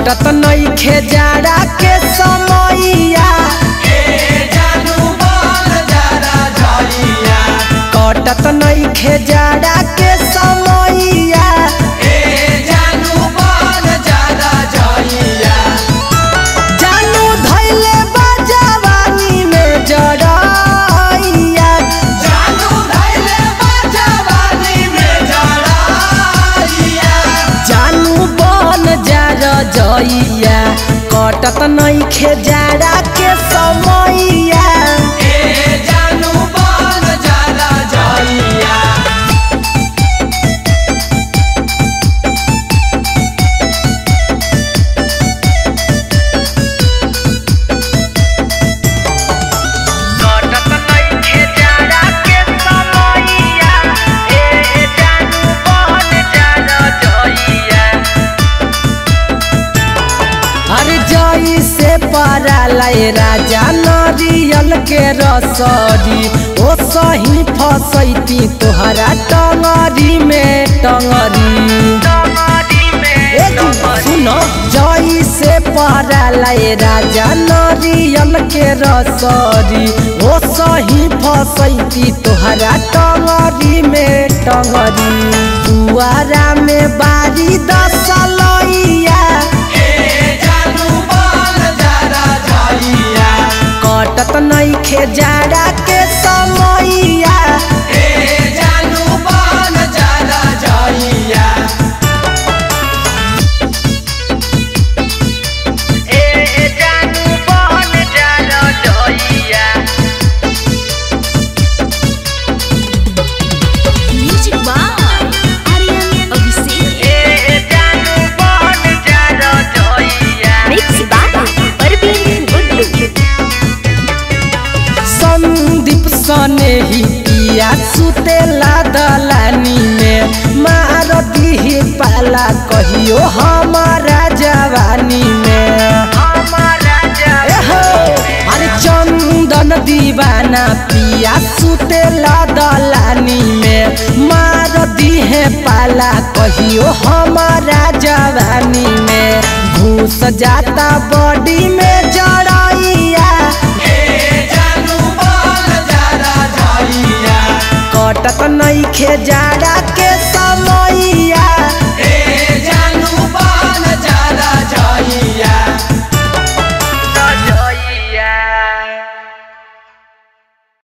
कटत नइखे जाड़ा के समैया कटत नइखे जाड़ा के समैया जानू धैले बा जवानी में जड़ैया जानू बन जा रजैया कटत नइखे जाड़ा के समैया कटत नइखे जाड़ा के समैया ए जानू बन जा रजैया अरे जई से परालय राजा नरियल के रसरी ओ सही फसैती तोहरा टंगरी में टंगरी ए जी, सुनो जई से परालय राजा नरियल के रसरी ओ सही फसैती तोहरा टंगरी में टंगरी दुआरा में बारी दसलैया कटत नइखे जाड़ा के समैया ए जानू बन जा रजैया Music by Aryan Abhishek. ए जानू बन जा रजैया Mixed by Parveen Gullu. Sandeep सने ही पिया सुतेला दलानी में मार दीही पाला कहियो हमारा जवानी में एहो, अरे चंदन दीवाना पिया सुतेला दलानी में मार दीहे पाला कहियो हमारा जवानी में घूस जाता बॉडी में जड़ैया कटत नइखे जाड़ा के समैया